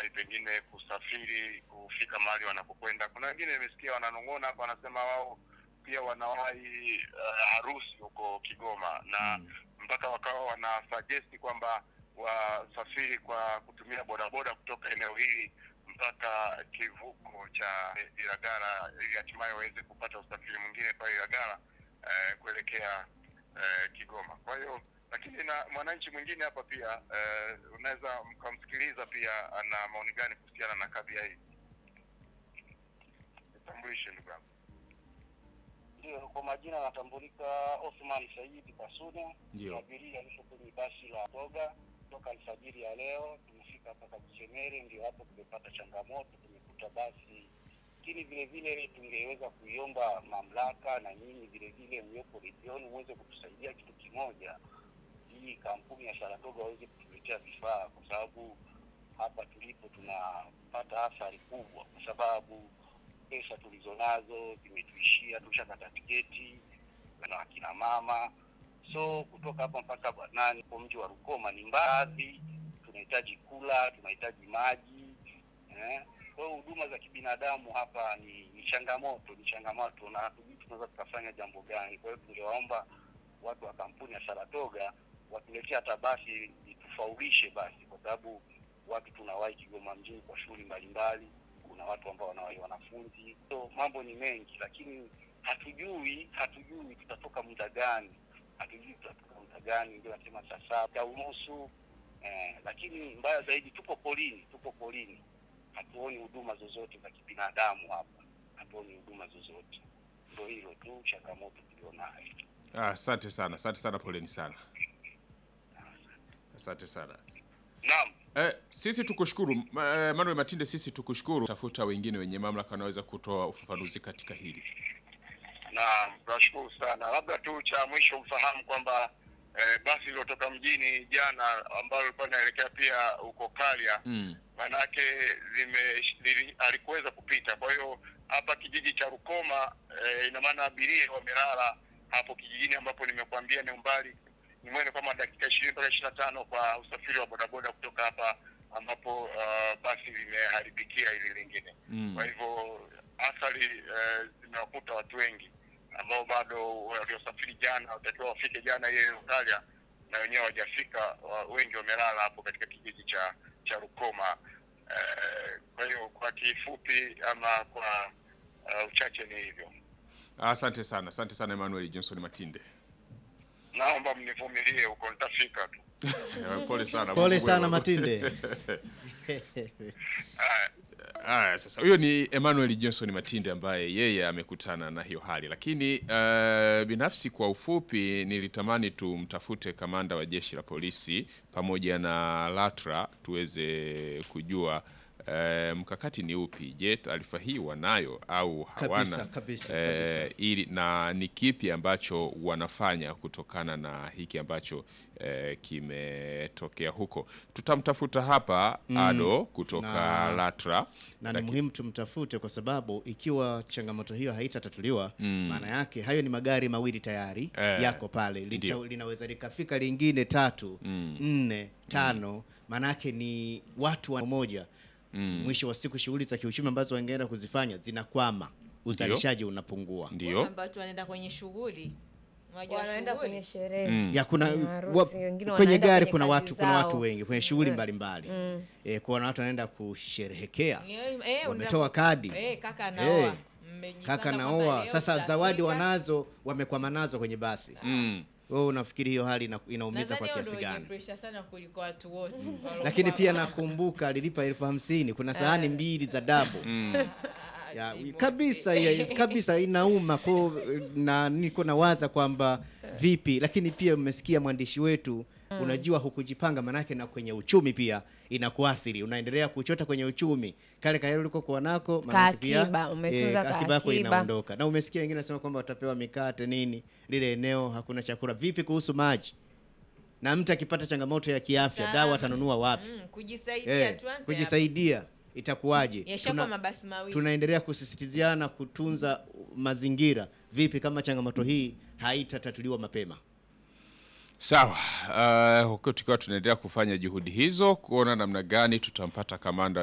wanawahi pengine kusafiri kufika mahali wanapokwenda. Kuna wengine nimesikia wananong'ona hapa, wanasema wao pia wanawahi uh, harusi huko Kigoma na mpaka wakawa wana suggest kwamba wasafiri kwa kutumia bodaboda kutoka eneo hili mpaka kivuko cha Ilagala ili hatimaye waweze kupata usafiri mwingine pale Ilagala eh, kuelekea eh, Kigoma. Kwa hiyo lakini na mwananchi mwingine hapa pia eh, unaweza mkamsikiliza pia ana maoni gani kuhusiana na kadhia hii. Nitambulishe ndugu yangu. Ndio, kwa majina anatambulika Othman Saidi Kasune, Ndio. abiria alipo kwenye basi la Toga toka alfajiri ya leo. Tumefika hapa Kabuchemere, ndio hapo tumepata changamoto, tumekuta basi. Lakini vile vile tungeweza kuiomba mamlaka na nyinyi vile vile mliopo redioni muweze kutusaidia kitu kimoja, hii kampuni ya Saratoga waweze kutuletea vifaa, kwa sababu hapa tulipo tunapata athari kubwa, kwa sababu pesa tulizonazo zimetuishia, tushakata tiketi na akina mama. So kutoka hapa mpaka Banani kwa mji wa Rukoma ni mbali, tunahitaji kula, tunahitaji maji eh. Kwa hiyo huduma za kibinadamu hapa ni, ni changamoto, ni changamoto na hatujui tunaweza tukafanya jambo gani. Kwa hiyo tungewaomba watu wa kampuni ya Saratoga watuletee hata basi litufaulishe basi, kwa sababu watu tunawahi Kigoma mjini kwa shughuli mbalimbali kuna watu ambao wanawahi wanafunzi, so mambo ni mengi, lakini hatujui hatujui tutatoka muda gani, hatujui tutatoka muda gani. Ndio nasema saa saba unusu eh, lakini mbaya zaidi tuko polini, tuko polini, hatuoni huduma zozote za kibinadamu hapa, hatuoni huduma zozote. Ndio hilo tu changamoto tulionayo. Ah, Asante sana, asante sana, poleni sana, asante sana. Naam. Eh, sisi tukushukuru Ma- eh, Manuel Matinde, sisi tukushukuru. Tafuta wengine wenye mamlaka wanaweza kutoa ufafanuzi katika hili. Naam, tunashukuru sana. Labda tu cha mwisho mfahamu kwamba eh, basi lilotoka mjini jana ambalo lilikuwa linaelekea pia huko Kalia Mm. manake lime lili- alikuweza kupita. Kwa hiyo hapa kijiji cha Rukoma eh, ina maana abiria wamelala hapo kijijini ambapo nimekuambia ni umbali ni mwene kama dakika ishirini mpaka ishirini na tano kwa usafiri wa bodaboda kutoka hapa ambapo uh, basi limeharibikia hili lingine. Mm. Kwa hivyo athari eh, zimewakuta watu wengi ambao bado waliosafiri jana watakiwa wafike jana ile Lukalia na wenyewe hawajafika, wa- wengi wamelala hapo katika kijiji cha cha Rukoma. Eh, kwa hiyo kwa kifupi ama kwa uh, uchache ni hivyo. Asante sana, asante sana Emmanuel Johnson Matinde. Naomba mnivumilie huko, nitafika tu. Eh, Pole sana. Pole Mungu sana mwema. Matinde. Aya, sasa huyo ni Emmanuel Johnson Matinde ambaye yeye amekutana na hiyo hali, lakini uh, binafsi kwa ufupi nilitamani tumtafute kamanda wa jeshi la polisi pamoja na LATRA tuweze kujua uh, mkakati ni upi. Je, taarifa hii wanayo au hawana? Kabisa, kabisa, Eh, kabisa. ili na ni kipi ambacho wanafanya kutokana na hiki ambacho eh, kimetokea huko. Tutamtafuta hapa Ado kutoka na- LATRA na ni Laki- muhimu tumtafute kwa sababu ikiwa changamoto hiyo haitatatuliwa maana yake hayo ni magari mawili tayari Eh, yako pale Lita, ndio. linaweza likafika lingine tatu nne tano maana yake ni watu wa moja mwisho wa siku shughuli za kiuchumi ambazo wangeenda kuzifanya zinakwama uzalishaji unapungua ndio ambao tu wanaenda kwenye shughuli Unajua wanaenda shughuli? kwenye sherehe ya kuna kwenye wa, harusi, wengine kwenye wanaenda gari kwenye kuna kazi watu kuna watu zao. wengi kwenye shughuli mbalimbali eh, kuna watu wanaenda kusherehekea Eh, eh, wametoa unaenda- kadi eh, kaka Eh, naoa Mmejipanga kaka kwamba naoa leo sasa tutafika. zawadi wanazo wamekwama nazo kwenye basi mm. wewe unafikiri hiyo hali ina- inaumiza Nadhani kwa hao kiasi ndio wenye gani pressure sana kuliko watu wote Waliokuwa lakini pia hapa. nakumbuka alilipa elfu hamsini kuna sahani mbili za dabu ya, Timothée. kabisa ya, kabisa inauma ko na niko nawaza kwamba vipi lakini pia mmesikia mwandishi wetu unajua hukujipanga manake na kwenye uchumi pia inakuathiri unaendelea kuchota kwenye uchumi kale kayale ulikokuwa nako manake pia Kaakiba, umetunza akiba yako kaakiba. inaondoka na umesikia wengine nasema kwamba watapewa mikate nini lile eneo hakuna chakula vipi kuhusu maji na mtu akipata changamoto ya kiafya Sana. dawa atanunua wapi Mm, kujisaidia eh, tuanze kujisaidia itakuwaje Yashakuwa mabasi mawili. tunaendelea kusisitiziana kutunza mazingira vipi kama changamoto hii haitatatuliwa mapema Sawa, uh, huku tukiwa tunaendelea kufanya juhudi hizo kuona namna gani tutampata kamanda